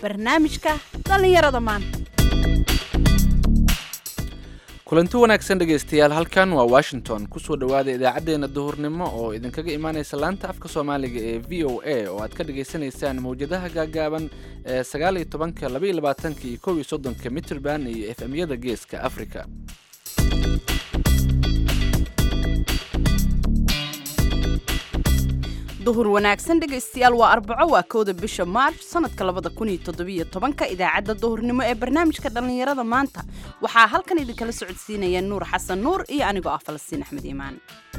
barnaamijka dhallinyarada maanta kulanti wanaagsan dhegaystayaal halkan waa washington kusoo dhowaada idaacaddeenna duhurnimo oo idinkaga imaanaysa laanta afka soomaaliga ee v o a oo aad ka dhagaysanaysaan mawjadaha gaagaaban ee sagaal iyo tobanka laba iyo labaatanka iyo kow iyo soddonka mitrband iyo f m-yada geeska africa duhur wanaagsan dhegaystayaal waa arbaco waa kowda bisha maarch sanadka labada kun iyo toddobiyo tobanka idaacadda duhurnimo ee barnaamijka dhallinyarada maanta waxaa halkan idinkala socodsiinaya nuur xasan nuur iyo anigoo ah falastiin axmed iimaan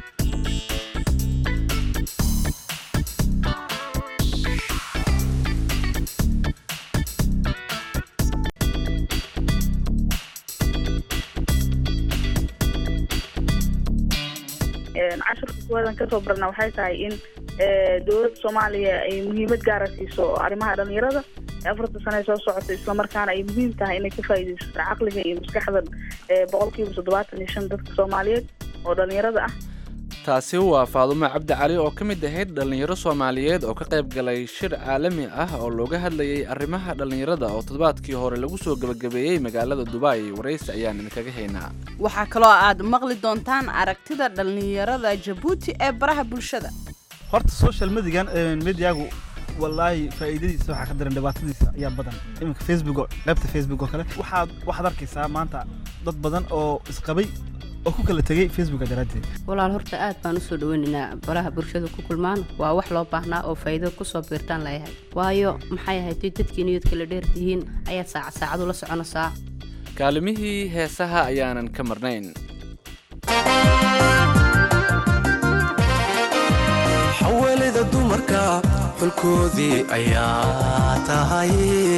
cashirka kuwadan kasoo barna waxay tahay in dowladda soomaaliya ay muhiimad gaara siiso arrimaha dhalinyarada afarta sane soo socota islamarkaana ay muhiim tahay inay ka faa'iidaysato caqliga iyo maskaxda boqolkiiba toddobaatan iyo shan dadka soomaaliyeed oo dhalinyarada ah taasi waa faadumo cabdi cali oo ka mid ahayd dhallinyaro soomaaliyeed oo ka qayb galay shir caalami ah oo looga hadlayay arrimaha dhallinyarada oo toddobaadkii hore lagu soo gebagabeeyey magaalada dubai waraysi ayaan idinkaga haynaa waxaa kaloo aad maqli doontaan aragtida dhallinyarada jabuuti ee baraha bulshada horta social medigan mediagu wallaahi faa'iidadiisa waxaa ka daran dhibaatadiisa ayaa badan iminka facebook oo qaybta facebook oo kale waxaad waxaad arkaysaa maanta dad badan oo isqabay oo ku kala tegay facebooka daraaddeed walaal horta aad baan usoo dhaweynaynaa baraha bulshada ku kulmaan waa wax loo baahnaa oo faa'iido kusoo biirtaan layahay waayo maxay ahayd dadkii niyadka la dheertihiin ayaad saacad saacad ula soconaysaa kaalimihii heesaha ayaanan ka marnayn xawalida dumarka xulkoodii ayaa tahay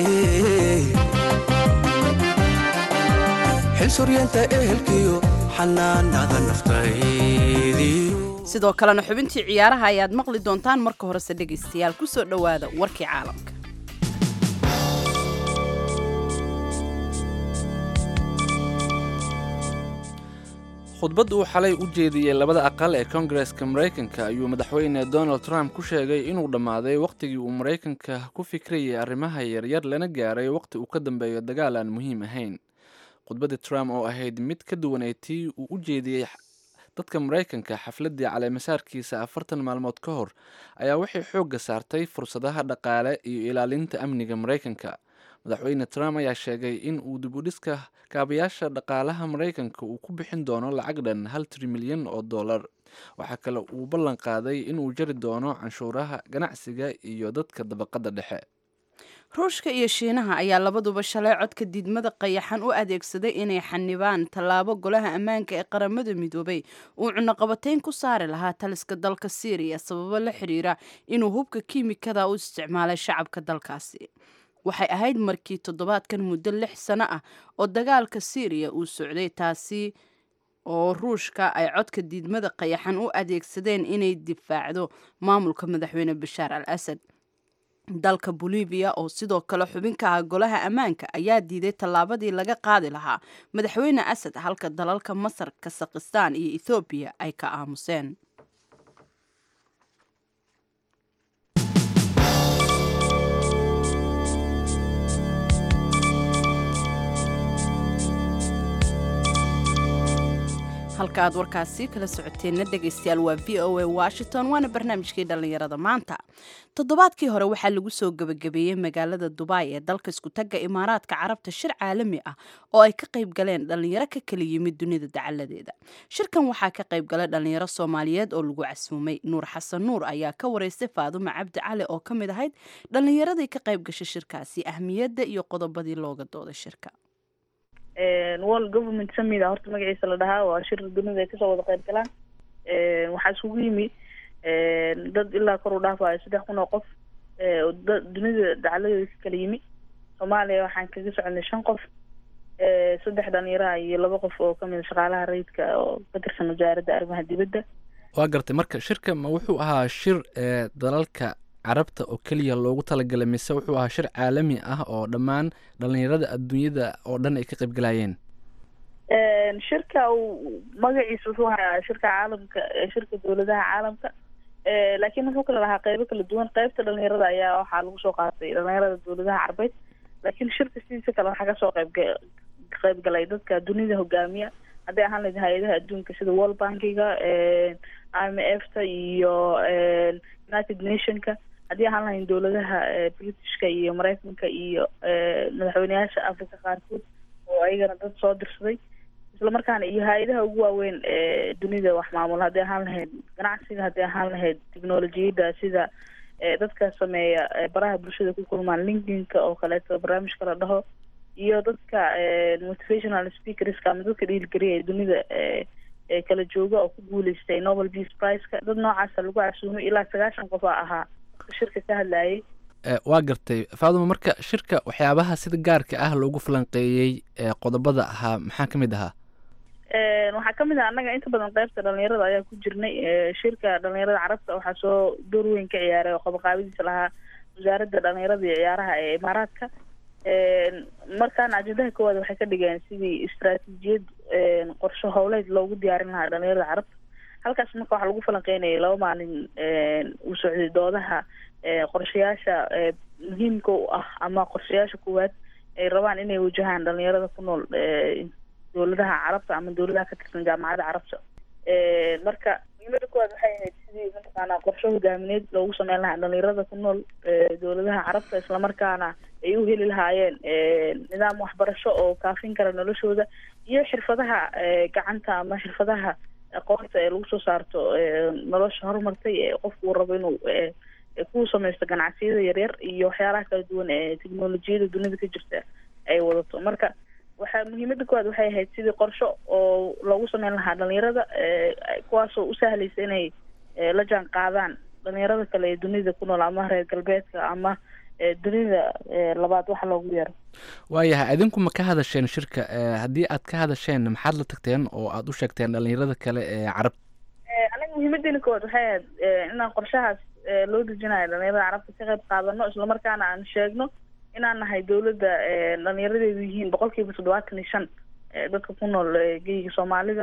xil suryeenta ehelkiyo xanaanada naftaydiyo sidoo kalena xubintii ciyaaraha ayaad maqli doontaan marka horese dhegaystayaal ku soo dhowaada warkii caalamka khudbad uu xalay u jeediyey labada aqal ee kongareska maraykanka ayuu madaxweyne donald trump ku sheegay inuu dhammaaday wakhtigii uu maraykanka ku fikrayay arrimaha yaryar lana gaaray wakhti uu ka dambeeyo dagaal aan muhiim ahayn khudbaddii trump oo ahayd mid ka duwanay tii uu u jeediyey dadka maraykanka xafladdii caleemasaarkiisa afartan maalmood ka hor ayaa waxay xoogga saartay fursadaha dhaqaale iyo ilaalinta amniga maraykanka madaxweyne trump ayaa sheegay in uu dibudhiska kaabayaasha dhaqaalaha maraykanka uu ku bixin doono lacag dhan hal trilyan oo dollar waxaa kale uu ballan qaaday inuu jari doono canshuuraha ganacsiga iyo dadka dabaqadda dhexe ruushka iyo shiinaha ayaa labaduba shalay codka diidmada qayaxan u adeegsaday inay xanibaan tallaabo golaha ammaanka ee qaramada midoobay uu cunaqabatayn ku saari lahaa taliska dalka syriya sababo la xidhiira inuu hubka kiimikada u isticmaalay shacabka dalkaasi waxay ahayd markii toddobaadkan muddo lix sano ah oo dagaalka syriya uu socday taasi oo ruushka ay codka diidmada qayaxan u adeegsadeen inay difaacdo maamulka madaxweyne bashaar al asad dalka boliviya oo sidoo kale xubinka ah golaha ammaanka ayaa diiday tallaabadii laga qaadi lahaa madaxweyne asad halka dalalka masar kasakhistaan iyo ethoobiya ay ka aamuseen halka aad warkaasi kala socoteenna dhegaystayaal waa v o a washington waana barnaamijkii dhallinyarada maanta toddobaadkii hore waxaa lagu soo gebagabeeyey magaalada dubai ee dalka iskutagga imaaraadka carabta shir caalami ah oo ay ka qayb galeen dhallinyaro ka kala yimid dunida dacaladeeda shirkan waxaa ka qayb galay dhallinyaro soomaaliyeed oo lagu casuumay nuur xasan nuur ayaa ka wareystay faadumo cabdi cali oo ka mid ahayd dhallinyaradii ka qayb gashay shirkaasi ahmiyadda iyo qodobadii looga dooday shirka world government summit a horta magaciisa la dhahaa waa shir dunida ay kasoo wada qayb galaan waxaa isugu yimi dad ilaa kor u dhaafayo saddex kun oo qof dunida dacaladeeda ka kala yimi soomaaliya waxaan kaga soconay shan qof saddex dhalinyaraha iyo laba qof oo kamid shaqaalaha rayidka oo ka tirsan wasaaradda arrimaha dibadda waa gartay marka shirka ma wuxuu ahaa shir ee dalalka carabta oo keliya loogu talagalay mise wuxuu ahaa shir caalami ah oo dhammaan dhallinyarada adduunyada oo dhan ay ka qayb galayeen shirka magaciisa wuxuu ahaa shirka caalamka shirka dowladaha caalamka laakiin wuxuu kala lahaa qeybo kala duwan qeybta dhalinyarada ayaa waxaa lagu soo qaatay dhalinyarada dowladaha carbeed laakiin shirka sidiisa kale waxaa kasoo qayb qayb galay dadka dunida hogaamiya hadday ahaan lahayd hay-adaha adduunka sida world bankiga i m f ta iyo united nationka haddii ahaan lahayn dowladaha britishka iyo mareykanka iyo madaxweyneyaasha africa qaarkood oo ayagana dad soo dirsaday isla markaana iyo hay-adaha ugu waaweyn ee dunida wax maamula hadday ahaan lahayd ganacsiga hadday ahaan lahayd technolojiyadda sida dadka sameeya baraha bulshada ku kulmaan linkinka oo kaleeto barnaamijka la dhaho iyo dadka motivational speakerska ama dadka dhiirigeliya ee dunida kala jooga oo ku guuleystay nobel peace priceka dad noocaasa lagu casuumay ilaa sagaashan qof a ahaa shirka ka hadlayay waa gartay faaduma marka shirka waxyaabaha sida gaarka ah loogu falanqeeyey qodobada ahaa maxaa ka mid ahaa waxaa kamid ah annaga inta badan qeybta dhalinyarada ayaa ku jirnay shirka dhalinyarada carabta waxaa soo door weyn ka ciyaaray oo qabaqaabadiisa lahaa wasaaradda dhalinyarada iyo ciyaaraha ee imaaraadka markaana ajendaha koowaad waxay ka dhigeen sidii istraatiijiyad qorsho howleed loogu diyaarin lahaa dhalinyarada carabta halkaas marka waxaa lagu falanqeynayay laba maalin uu socday doodaha qorshayaasha muhiimka u ah ama qorshayaasha koowaad ay rabaan inay wajahaan dhalinyarada ku nool dowladaha carabta ama dowladaha ka tirsan jaamacadda carabta marka muhiimada koowaad waxay ahayd sidii mataqaanaa qorsho hogaamineed loogu sameyn lahaa dhalinyarada ku nool dowladaha carabta islamarkaana ay u heli lahaayeen nidaam waxbarasho oo kaafin kara noloshooda iyo xirfadaha gacanta ama xirfadaha aqoonta ee lagu soo saarto nolosha horumartay ee qofku uu rabo inuu ku samaysto ganacsiyada yaryar iyo waxyaalaha kala duwan ee technolojiyada dunida ka jirta ay wadato marka waxaa muhiimada koowaad waxay ahayd sidii qorsho oo loogu sameyn lahaa dhalinyarada kuwaasoo u sahlaysa inay la jaan qaadaan dhalinyarada kale ee dunida ku nool ama reer galbeedka ama dunida labaad waxa loogu yeero waayahay idinku ma ka hadasheen shirka haddii aad ka hadasheen maxaad la tagteen oo aad u sheegteen dhalinyarada kale ee carab anaga muhiimadeena koowaad waxay ahayd inaan qorshahaas loo dejinayo dhalinyarada carabta ka qayb qaadano islamarkaana aan sheegno inaan nahay dowladda dhalinyaradeedu yihiin boqol kiiba toddobaatan iyo shan dadka ku nool geyga soomaalida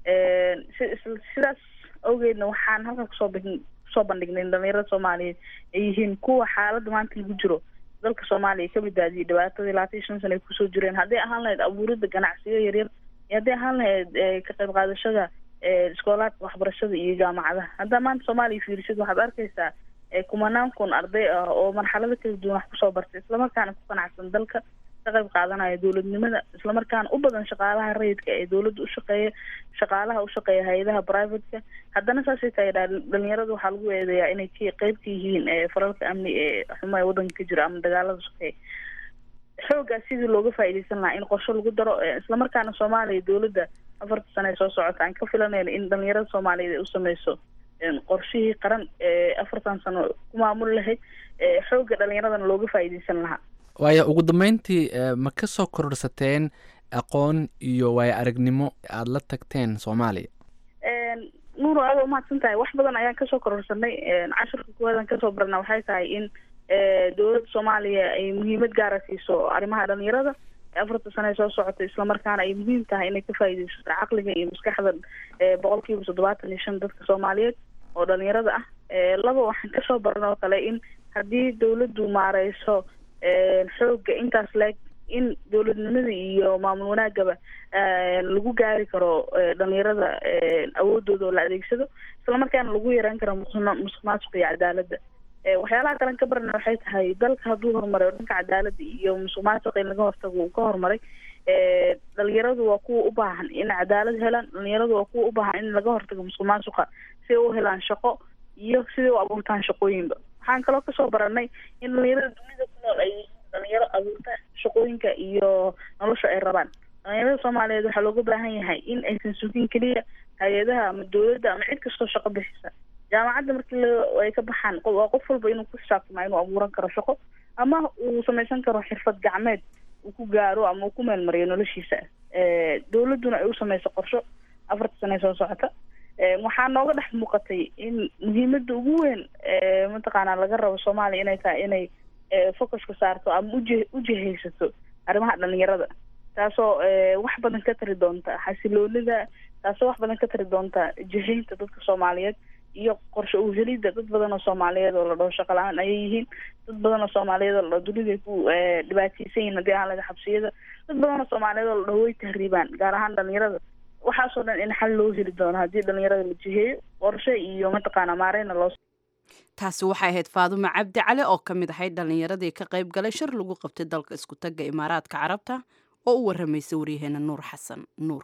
sidaas awgeedna waxaan halkan kusoo kusoo bandhignay in dhalinyarada soomaaliyeed ay yihiin kuwa xaaladda maanta lagu jiro dalka soomaaliya ka badbaadiyay dhibaatadii labaatan iyo shan sana ay kusoo jireen hadday ahaan lahayd abuuridda ganacsiyo yaryar iyo hadday ahaan lahayd ka qayb qaadashada iskoolaadka waxbarashada iyo jaamacadaha haddaa maanta soomaaliya fiirisid waxaad arkaysaa kumanaan kun arday ah oo marxalado kala duwan wax kusoo bartay islamarkaana ku qanacsan dalka ka qayb qaadanaya dowladnimada islamarkaana u badan shaqaalaha rayidka ee dowladda ushaqeeya shaqaalaha ushaqeeya hay-adaha privateka haddana saasay tahay dhalinyarada waxaa lagu eedeeyaa inay k qeyb ka yihiin faralka amni ee xumo ee waddanka ka jira ama dagaalada sokeeya xoogaas sidii looga faa'iidaysan lahaa in qorsho lagu daro islamarkaana soomaaliya dowladda afarta sane ee soo socota aan ka filanayna in dhalinyarada soomaaliyeed ay u sameyso qorshihii qaran ee afartan sano ku maamuli lahayd xoogga dhalinyaradana looga faa'iidaysan lahaa waaya ugu dambeyntii ma ka soo kororsateen aqoon iyo waayo aragnimo aada la tagteen soomaaliya nuuro aada umahadsan tahay wax badan ayaan kasoo kororsanay cashirka kuwaadaan kasoo barna waxay tahay in dowladda soomaaliya ay muhiimad gaara siiso arrimaha dhalinyarada afarta sane ee soo socota islamarkaana ay muhiim tahay inay ka faa'iidaysato caqliga iyo maskaxda boqol kiiba toddobaatan iyo shan dadka soomaaliyeed oo dhalinyarada ah laba waxaan kasoo baran oo kale in haddii dowladdu maareyso xoogga intaas leeg in dowladnimada iyo maamul wanaagaba lagu gaari karo dhalinyarada awoodooda oo la adeegsado islamarkaana lagu yareyn karo musuq maasuqa iyo cadaaladda waxyaalaha kalen ka barana waxay tahay dalka hadduu horumaray oo dhanka cadaaladda iyo musuq maasuqa in laga hortago uu ka horumaray dhalinyaradu waa kuwa u baahan in cadaalad helaan dhalinyaradu waa kuwa u baahan in laga hortago musuq maasuqa si ay u helaan shaqo iyo siday u abuurtaan shaqooyinba waxaan kaloo kasoo baranay in dhalinyarada dunida ku nool ay yihiin dhalinyaro abuurta shaqooyinka iyo nolosha ay rabaan dhalinyarada soomaaliyeed waxaa looga baahan yahay in aysan sugin keliya hay-adaha ama dowladda ama cid kastoo shaqo bixisa jaamacadda markii ay ka baxaan waa qof walba inuu ku xisaabtama inuu abuuran karo shaqo ama uu samaysan karo xirfad gacmeed uu ku gaaro ama uu ku meelmariyo noloshiisa dowladduna ay u samayso qorsho afarta sane soo socota waxaa nooga dhex muuqatay in muhiimada ugu weyn mataqaanaa laga rabo soomaaliya inay tahay inay focuska saarto ama uje ujihaysato arrimaha dhalinyarada taasoo wax badan ka tari doonta xasiloonida taasoo wax badan ka tari doonta jihaynta dadka soomaaliyeed iyo qorshe u helidda dad badan oo soomaaliyeed oo la dhaho shaqo la-aan ayay yihiin dad badan oo soomaaliyeed oo la dhaho duniday ku dhibaateysan yihin haddii ahaan laga xabsiyada dad badan oo soomaaliyeed oo la dhaho way tahriibaan gaar ahaan dhalinyarada waxaasoo dhan in xal loo heli doono haddii dhalinyarada la jiheeyo qorshe iyo mataqaana maareyna loo taasi waxay ahayd faadumo cabdi cali oo ka mid ahayd dhallinyaradii ka qayb galay shir lagu qabtay dalka isku tagga imaaraadka carabta oo u waramaysay waryaheena nuur xasan nuur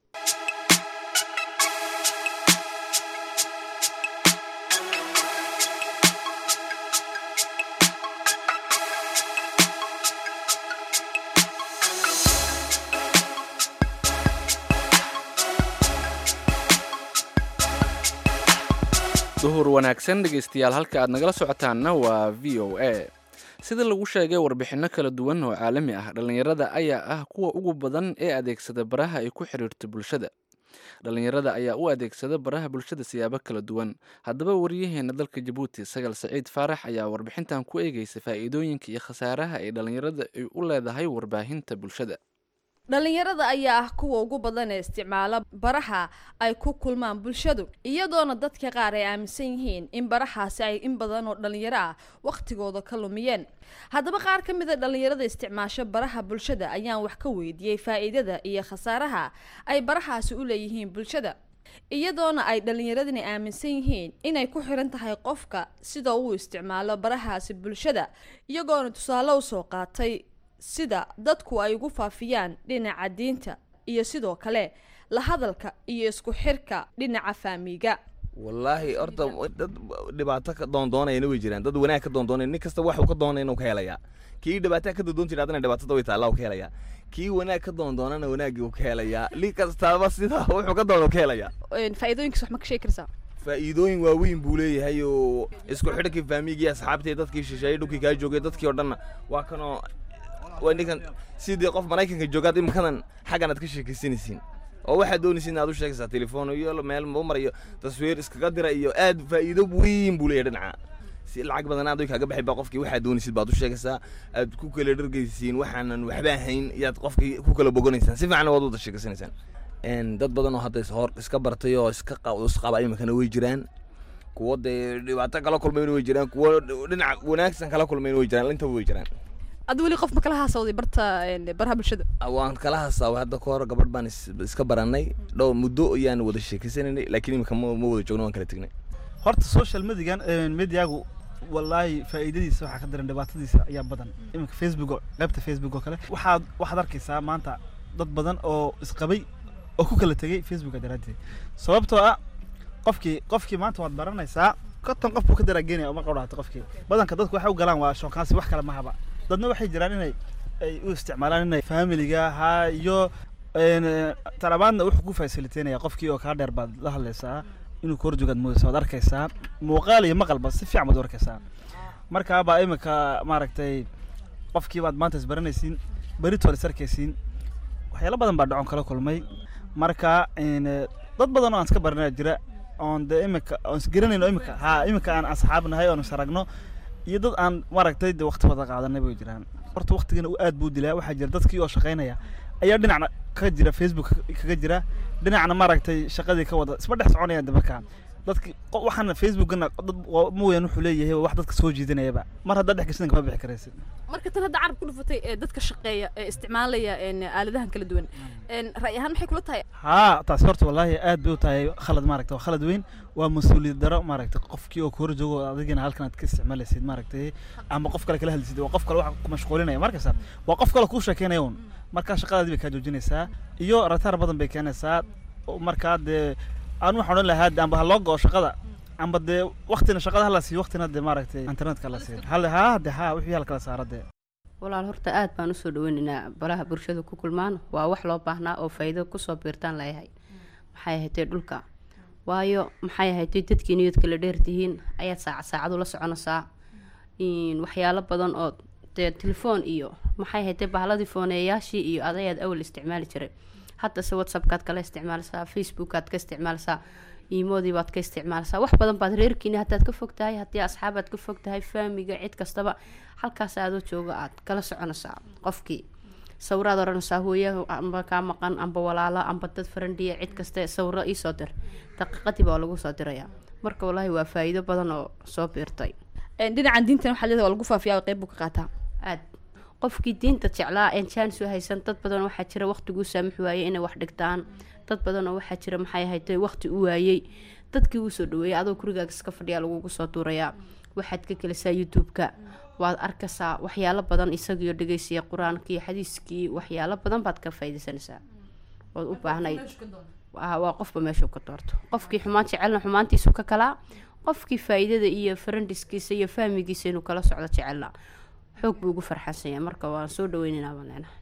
duhur wanaagsan dhegaystayaal halka aad nagala socotaanna waa v o a sida lagu sheegay warbixinno kala duwan oo caalami ah dhallinyarada ayaa ah kuwa ugu badan ee adeegsada baraha ay ku xidhiirto bulshada dhallinyarada ayaa u adeegsada baraha bulshada siyaabo kala duwan haddaba waryaheena dalka jabuuti sagal saciid faarax ayaa warbixintan ku eegaysa faa'iidooyinka iyo khasaaraha ay dhallinyarada ay u leedahay warbaahinta bulshada dhallinyarada ayaa ah kuwa ugu badan ee isticmaala baraha ay ku kulmaan bulshadu iyadoona dadka qaar ay aaminsan yihiin in barahaasi ay in badan oo dhallinyaro ah wakhtigooda ka lumiyeen haddaba qaar ka mid a dhallinyarada isticmaasho baraha bulshada ayaan wax ka weydiiyey faa'iidada iyo khasaaraha ay barahaasi u leeyihiin bulshada iyadoona ay dhallinyaradani aaminsan yihiin inay ku xiran tahay qofka sida uu isticmaalo barahaasi bulshada iyagoona tusaale usoo qaatay sida dadku ay ugu faafiyaan dhinaca diinta iyo sidoo kale la hadalka iyo isku xirka dhinaca faamiga wallaahi horta dad dhibaato ka doondoonayana way jiraan dad wanaag ka doondoonaya nin kasta waxuu ka doonaya inuu ka helayaa kii dhibaato ka doondoon jira haddana dhibaatada way taallaa uu ka helayaa kii wanaag ka doondoonana wanaaggii uu ka helayaa li kastaaba sida wuxuu ka doona uu ka helayaa faa'iidooyinkiis wax ma ka sheegi karsaa faa'iidooyin waaweyn buu leeyahay oo isku xidhkii faamigii asxaabtii dadkii shisheeyey dhulkii kaa joogay dadkii oo dhanna waa kanoo waa ninkan sidii qof maraykanka joogaad imikadan xaggan aad ka sheekaysanaysiin oo waxaad doonaysa inaad u sheegaysaa telefoon iyo meel mar iyo taswiir iskaga dira iyo aad faa'iido weyn buu leeyahay dhinaca si lacag badan aad kaaga baxay baa qofkii waxaad doonaysid baad u sheegaysaa aad ku kala dhargaysiin waxaanan waxba ahayn iyaad qofkii ku kala boganaysaan si fiican waad wada sheegaysanaysaan dad badan oo hadda hor iska bartay oo iska isqaba imikana way jiraan kuwo dee dhibaato kala kulmayna way jiraan kuwo dhinaca wanaagsan kala kulmayna way jiraan intaba way jiraan ad weli qof ma kala haasawday barta baraha bulshada waan kala hasaaway hadda ka hor gabadh baan iska baranay dhow muddo ayaan wada sheekaysanaynay laakiin imika ma ma wada joogno waan kala tegnay horta social medigan mediagu wallaahi faa'iidadiisa waxaa ka daran dhibaatadiisa ayaa badan iminka facebook qaybta facebook oo kale waxaad waxaad arkaysaa maanta dad badan oo isqabay oo ku kala tegay facebooka daraaddeed sababtoo ah qofkii qofkii maanta waad baranaysaa konton qof buu ka daraagenaya uma qawdhaato qofkii badanka dadku waxay u galaan waa shookaansi wax kale mahaba dadna waxay jiraan inay ay u isticmaalaan inay familiga ha iyo talabaadna wuxuu ku fasiliteynaya qofkii oo kaa dheer baad la hadlaysaa inuu ka horjoogaad moodaysa waad arkaysaa muuqaal iyo maqalba si fiican baad u arkaysaa markaa baa imika maaragtay qofkii baad maanta isbaranaysiin beritood is arkaysiin waxyaalo badan baa dhacon kala kulmay marka dad badan oo aan iska baranaya jira oon de imika oon isgaranayno imika ha imika aan asxaab nahay oon isaragno iyo dad aan maaragtay de waqti wada qaadanay bay jiraan horta waqtigana u aad buu dilaa waxaa jira dadkii oo shaqaynaya ayaa dhinacna kaga jira facebook kaga jira dhinacna maaragtay shaqadii ka wada isma dhex soconayaan de markaa dadki waxaana facebookana dad mooyaan wuxuu leeyahay wax dadka soo jiidanayaba mar haddaad dhex gashadan kama bixi karaysid marka tan hadda carab ku dhufatay ee dadka shaqeeya ee isticmaalaya aaladahan kala duwan ra'y ahaan maxay kula tahay haa taas horta wallaahi aad bay u tahay khalad maaragta waa khalad weyn waa mas-uuliyad daro maaragtay qofkii oo kahor joogo adigana halkan aad ka isticmaalaysid maaragtay ama qof kale kala hadlaysid waa qof kale wax ku mashquulinaya markasta waa qof kale kuu sheekeynaya un markaa shaqadaadii bay kaa joojinaysaa iyo rataar badan bay keenaysaa markaa dee aan waxaan odhan lahaa amba ha loo go'o shaqada amba dee waktina shaqada hala siiyo waktina dee maaragtay internetka la siiyo hal haa de haa wixii hala kala saara dee walaal horta aad baan usoo dhaweynaynaa baraha bulshada ku kulmaan waa wax loo baahnaa oo faa'iido kusoo biirtaan layahay maxay ahaydee dhulka waayo maxay ahaydee dadkii niyad kala dheertihiin ayaad saacad saacad ula soconaysaa waxyaalo badan oo dee telefoon iyo maxay ahaydee bahladii fooneeyaashii iyo adayaad awal isticmaali jiray haddase whatsappkaad kala isticmaalaysaa facebookaad ka isticmaalaysaa iimoodii baad ka isticmaalaysaa wax badan baad reerkiini haddaad ka fog tahay haddii asxaabaad ka fog tahay faamiga cid kastaba halkaas aadoo jooga aad kala soconaysaa qofkii sawiraad oranaysaa hooya amba kaa maqan amba walaalo amba dad farandhiya cid kaste sawiro iisoo dir daqiiqadii baa lagu soo dirayaa marka wallaahi waa faa-iido badan oo soo biirtay dhinacan diintan waxaa leedahay waa lagu faafiyaa qeyb buu ka qaataa aad qofkii diinta jeclaa een jaanis u haysan dad badan waxaa jira waqtiguu saamix waayey inay wax dhigtaan dad badan oo waxaa jira maxay ahayd waqti u waayey dadkii wuu soo dhaweeyay adoo gurigaaga iska fadhiyaa lagugu soo duurayaa waxaad ka gelisaa youtube-ka waad arkaysaa waxyaalo badan isagiyo dhegeysiya qur-aankii xadiiskii waxyaalo badan baad ka faaidaysanaysaa ood u baahnayd waa waa qofba meeshuu ka doorto qofkii xumaan jecelna xumaantiisu ka kalaa qofkii faa-iidada iyo farandiskiisa iyo fahmigiisa inuu kala socdo jecelna xoog buu ugu farxansanya marka waan soo dhaweynaynaa baan leenahay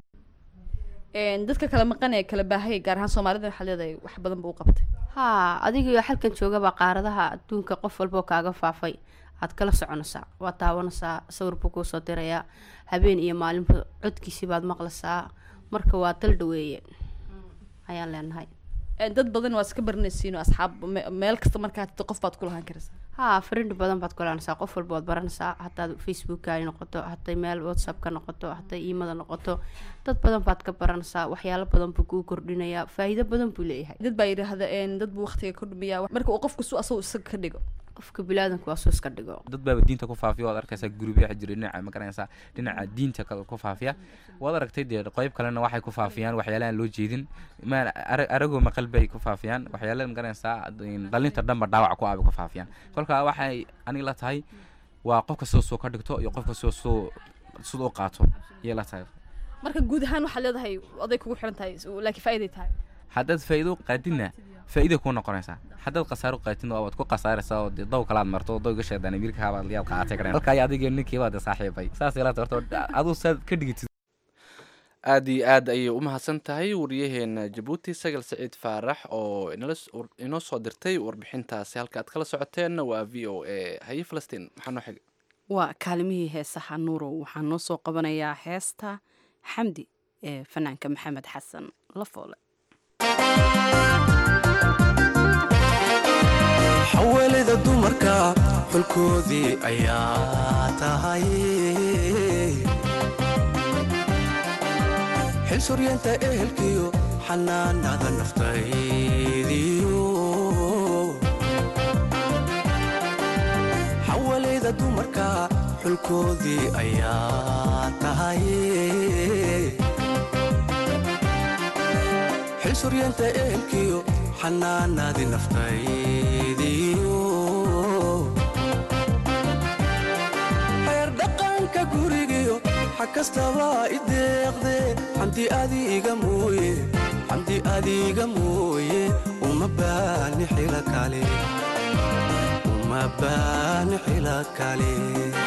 dadka kala maqan ee kala baahaya gaar ahaan soomaalida waxaa leedahay wax badan buu u qabtay haa adigio halkan joogabaa qaaradaha adduunka qof walboo kaaga faafay aad kala soconaysaa waad daawanaysaa sawir buu kuusoo dirayaa habeen iyo maalinba codkiisii baad maqlaysaa marka waa dal dhaweeye ayaan leenahay dad badan waa iska baranaysiin oo asxaab me- meel kasta markaa tagto qof baad ku lahaan karaysaa haa friend badan baad kulanaysaa qof walba waad baranaysaa hadaad facebooka ay noqoto haday meel whatsapp ka noqoto haday iimada noqoto dad badan baad ka baranaysaa waxyaalo badan buu kuu kordhinayaa faa-iido badan buu leeyahay dad baa yidhaahda een, dad buu waqtiga ka dhumiyaa marka uu qofku su asagu isaga ka dhigo qofka bilaadanka waa soo iska dhigo dad baaba diinta ku faafiya waad arkaysaa gurubya jira dhinaca ma garanaysaa dhinaca diinta kale ku faafiya waad aragtay dee qeyb kalena waxay ku faafiyaan waxyaalahan loo jeedin ma ara- aragoo maqal bay ku faafiyaan waxyaalaha ma garanaysaa dhalinta dhanba dhaawac ku abay ku faafiyaan kolka waxay aniga la tahay waa qofka soo soo ka dhigto iyo qofka soo soo sida u qaato iyay la tahay marka guud ahaan waxaad leedahay aday kugu xiran tahay laakiin faa'iiday tahay haddaad faa'iido qaadidna faa'iida kuu noqonaysaa haddaad khasaaro qaatidna waad ku khasaaraysaa oo dee daw kalaad marto oo dawga sheedaan amiirkaabaad yaad qaatay kareen halkaa adiga ninkii baad saaxiibay saas ila horta aduu saad ka dhigitid aada iyo aad ayay u mahadsan tahay wariyaheena jabuuti sagal saciid faarax oo inala s- war- inoo soo dirtay warbixintaasi halka aad kala socoteenna waa v o a haye falastiin maxaa noo xiga waa kaalimihii heesaha nuurow waxaa noo soo qabanayaa heesta xamdi ee fanaanka maxamed xasan lafoole xawalida dumarka xulkoodii ayaa tahay xil suryeenta ehelkiyo xanaanada naftaydiyo xawalida dumarka xulkoodii ayaa tahay xil suryeenta ehelkiyo xanaanadii naftaydiyo xeer dhaqanka gurigiyo xag kastaba i deeqde xamdi adiga mooye xamdi adiga mooye uma baani xila kale uma baani xila kale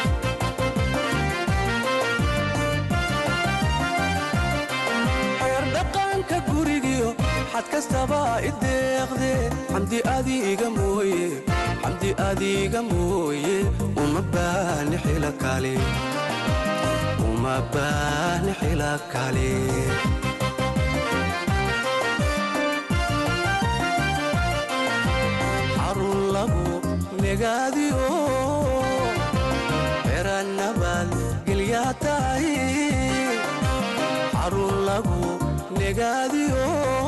xeer dhaqanka gurigiyo xad kastaba i deeqde xamdi adiga mooye xamdi adiga mooye uma baani xila kale uma baani xila kale xarun lagu negaadiyo xera nabad gelyaa tahay xarun lagu negaadiyo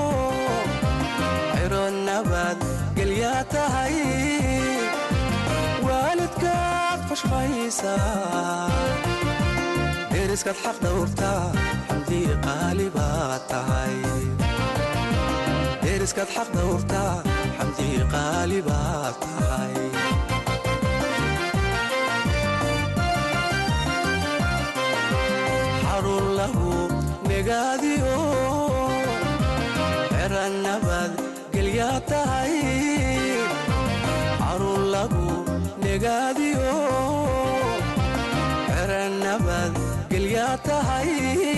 xero nabad gelyaa tahay waalidkaad xushmaysaa deriskaad xaq dhowrtaa xamdii qaali baad tahay deriskaad xaq dhowrtaa xamdii qaali baad tahay xarun lagu negaadiyo xera nabad gelyaa tahay xarun lagu negaadiyo xera nabad gelyaa tahay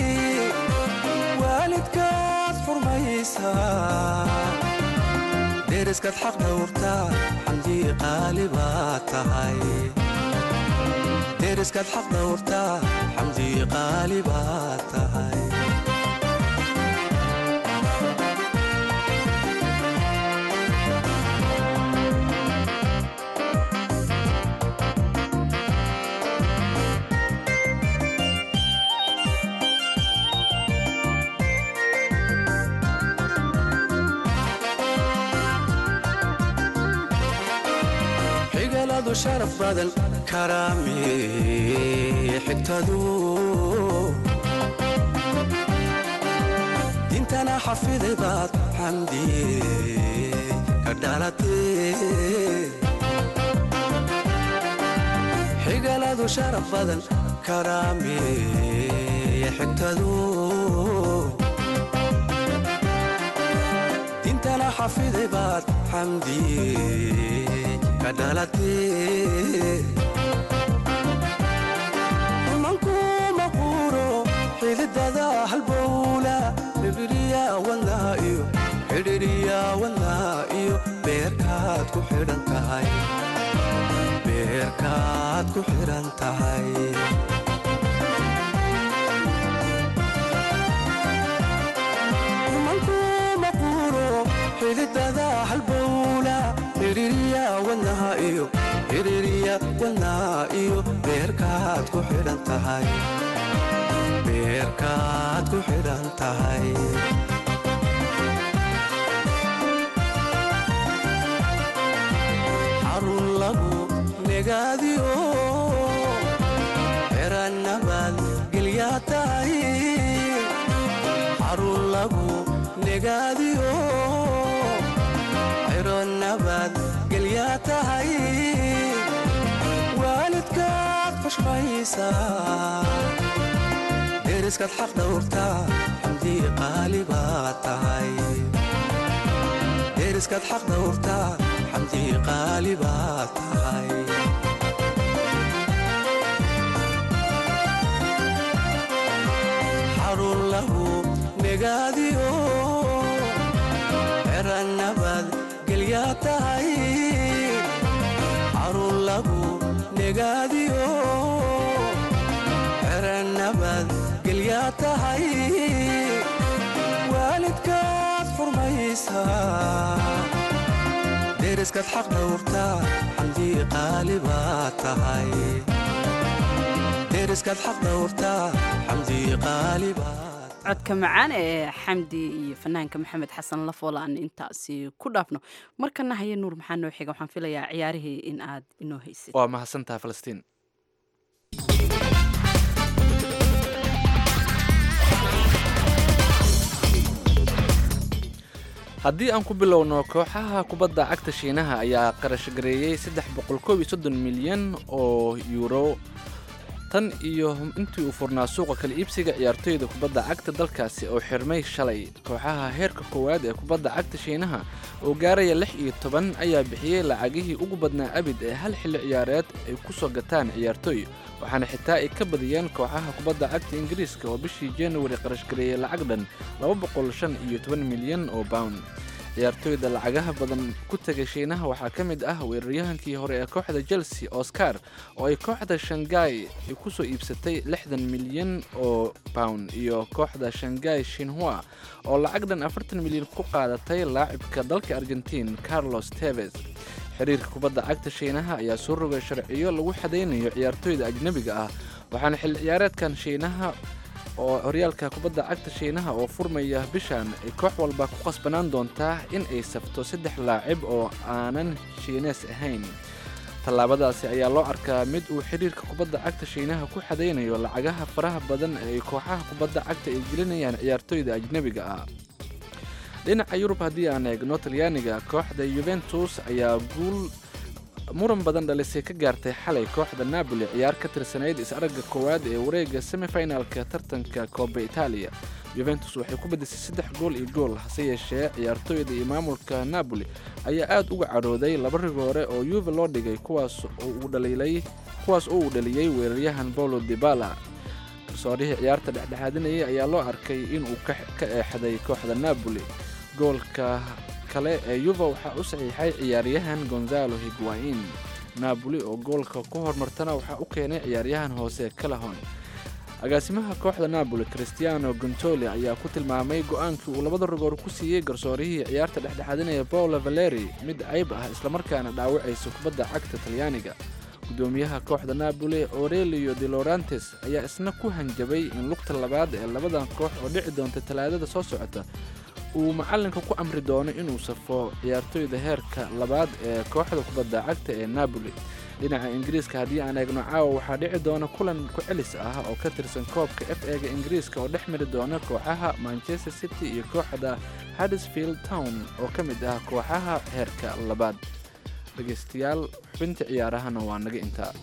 waalidkaad xurmaysaa deriskaad xaq dhowrtaa xamdii qaali baad tahay deriskaad xaq dhowrtaa xamdii qaali baad tahay xigaaladu sharaf badan karaami xigtadu dintana xafiday baad xamdi ka dhalatee xigaaladu sharaf badan karaami xigtadu dintana xafiday baad xamdi ka dhalatee manku maquuro xididada halbowla bibiriya wadnaa iyo xidhiriya wadnaa iyo beerkaad ku xidhan tahay beerkaad ku xidhan tahay manku maquuro xididada halbowla xidhiriya wadnaha iyo xidhiriya wadnaa iyo beerkaad ku xidhan tahay beerkaad ku xidhan tahay xarun lagu negaadiyo xeranabad gelyaa tahay xarun lagu negaadiyo xeronabad gelyaa tahay waalidkaad xushmaysaa deriskaad xaq dhowrtaa xamdii qaali baad tahay deriskaad xaq dhowrtaa xamdii qaali baad tahay xarun lahu negaadiyo xeranabad gelyaa tahay xarun lagu negaadiyo xeranabad gelyaa tahay waalidkaad xurmaysaa deriskaad xaq dhowrtaa xamdii qaali baad tahay deriskaad xaq dhowrtaa xamdii qaali baad codka macaan ee xamdi iyo fanaanka maxamed xasan lafool aan intaasi ku dhaafno markana haya nuur maxaa noo xiga waxaan filayaa ciyaarihii in aad inoo haysid waa mahadsantaha falastiin haddii aan ku bilowno kooxaha kubadda cagta shiinaha ayaa qarashgareeyey saddex boqol koob iyo soddon milyan oo yuuro tan iyo intii uu furnaa suuqa kala iibsiga ciyaartoyda kubadda cagta dalkaasi oo xirmay shalay kooxaha heerka koowaad ee kubadda cagta shiinaha oo gaaraya lix iyo toban ayaa bixiyey lacagihii ugu badnaa abid ee hal xilli ciyaareed ay ku soo gataan ciyaartooy waxaana xitaa ay ka badiyeen kooxaha kubadda cagta ingiriiska oo bishii januari qarashgareeyey lacag dhan laba boqol shan iyo toban milyan oo pound ciyaartooyda lacagaha badan ku tegay shiinaha waxaa ka mid ah weeraryahankii hore ee kooxda chelsea oscar oo ay kooxda shangai ku soo iibsatay lixdan milyan oo pound iyo kooxda shangai shinhua oo lacag dhan afartan milyan ku qaadatay laacibka dalka argentiin carlos teves xiriirka kubadda cagta shiinaha ayaa soo rogay sharciyo lagu xadaynayo ciyaartooyda ajnebiga ah waxaana xilli ciyaareedkan shiinaha oo horyaalka kubadda cagta shiinaha oo furmaya bishan ay koox walba ku qasbanaan doontaa in ay safto saddex laacib oo aanan shiinees ahayn tallaabadaasi ayaa loo arkaa mid uu xidhiirka kubadda cagta shiinaha ku xadaynayo lacagaha faraha badan ee kooxaha kubadda cagta ay gelinayaan ciyaartooyda ajnebiga ah dhinaca yurub haddii aan eegno talyaaniga kooxda yuventus ayaa guul muran badan dhalisay ka gaartay xalay kooxda napoli ciyaar ka tirsanayd is-aragga koowaad ee wareegga semifinalka tartanka kooba itaaliya yuventus waxay ku badisay saddex gool iyo gool hase yeeshee ciyaartooyda iyo maamulka napoli ayaa aad uga cadhooday laba rigoore oo yuve loo dhigay kuwaas oo uu dhaliilay kuwaas oo uu dhaliyey weeraryahan paulo dibala garsoorihii ciyaarta dhexdhexaadinayay ayaa loo arkay inuu ka ka eexday kooxda napoli goolka kale ee yuva waxaa u saxiixay ciyaaryahan gonzalo higuain napoli oo goolka ku hormartana waxaa u keenay ciyaaryahan hoose calahon agaasimaha kooxda napoli christiano gontoli ayaa ku tilmaamay go-aankii uu labada rigoor ku siiyey garsoorihii ciyaarta dhexdhexaadinaya paolo valeri mid cayb ah islamarkaana dhaawacaysa kubadda cagta talyaaniga gudoomiyaha kooxda napoli aurelio de lorantes ayaa isna ku hanjabay in lugta labaad ee labadan koox oo dhici doonta talaadada soo socota uu macallinka ku amri doono inuu safo ciyaartooyda heerka labaad ee kooxda kubadda cagta ee napoli dhinaca ingiriiska haddii aan eegno caawa waxaa dhici doona kulan ku celis ah oo ka tirsan koobka f ega ingiriiska oo dhex mari doona kooxaha manchester city iyo kooxda haddisfield town oo ka mid ah kooxaha heerka labaad dhegaystayaal xubinta ciyaarahana waa naga intaa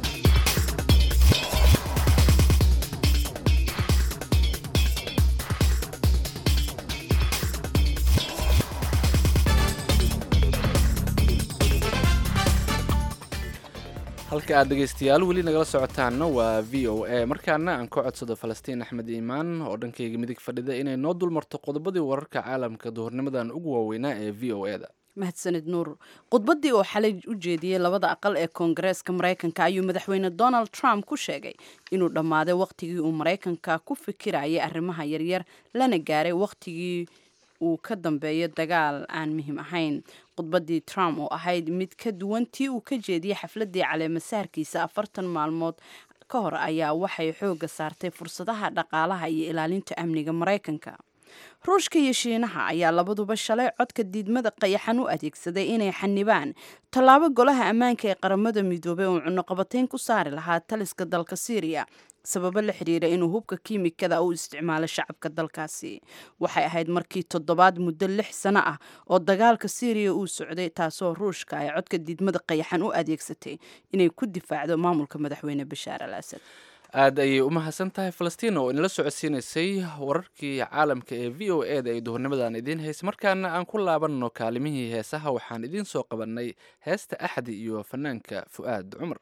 halka aad dhegaystayaal weli nagala socotaanna waa v o a markaana aan ka codsado falastiin axmed iimaan oo dhankayga midig fadhida inay noo dulmarto qodobadii wararka caalamka duhurnimadan ugu waaweynaa ee v o e da mahadsanid nuur khudbaddii oo xalay u jeediyey labada aqal ee koongareeska maraykanka ayuu madaxweyne donald trump ku sheegay inuu dhammaaday wakhtigii uu maraykanka ku fikirayay arrimaha yaryar lana gaaray wakhtigii uu ka dambeeyo dagaal aan muhiim ahayn khudbaddii trump oo ahayd mid ka duwan tii uu ka jeediyey xafladdii caleemasaarkiisa afartan maalmood ka hor ayaa waxay xoogga saartay fursadaha dhaqaalaha iyo ilaalinta amniga maraykanka ruushka iyo shiinaha ayaa labaduba shalay codka diidmada qayaxan u adeegsaday inay xanibaan tallaabo golaha ammaanka ee qaramada midoobay oo cunuqabatayn ku saari lahaa taliska dalka syriya sababo la xiriira inuu hubka kiimikada u isticmaalo shacabka dalkaasi waxay ahayd markii toddobaad muddo lix sano ah oo dagaalka syriya uu socday taasoo ruushka ay codka diidmada qayaxan u adeegsatay inay ku difaacdo maamulka madaxweyne bashaar al asad aad ayay u mahadsan tahay falastiin oo inala socodsiinaysay wararkii caalamka ee v o e da ay duhurnimadan idiin haysa markaana aan ku laabanno kaalimihii heesaha waxaan idiin soo qabannay heesta axdi iyo fanaanka fu'aad cumar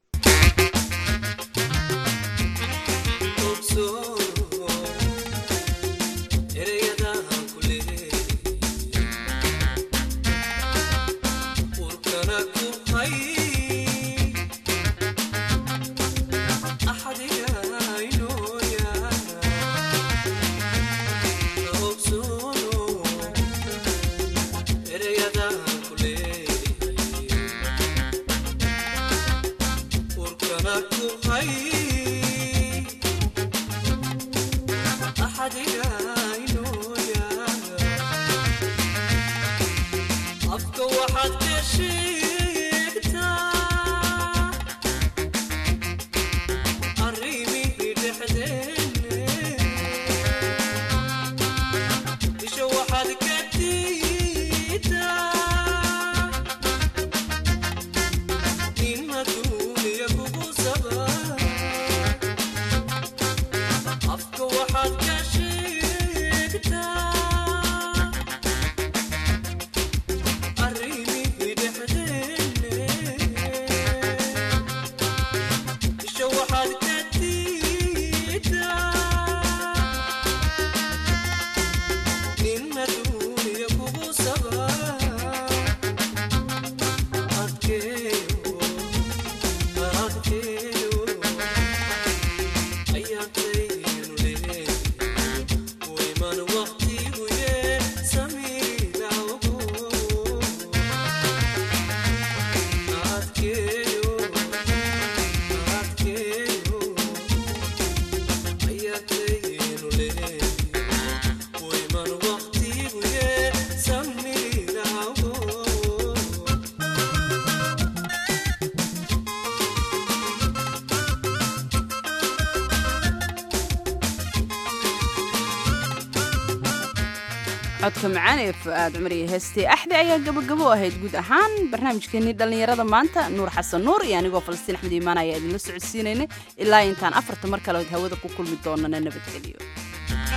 codka macaan ee fu'aad cumar iyo heestee axdi ayaa gabagabo ahayd guud ahaan barnaamijkeenii dhallinyarada maanta nuur xasan nuur iyo anigoo falastiin axmed iimaan ayaa idinla socodsiinaynay ilaa intaan afarta mar kale hawada ku kulmi doonana nabadgeliyo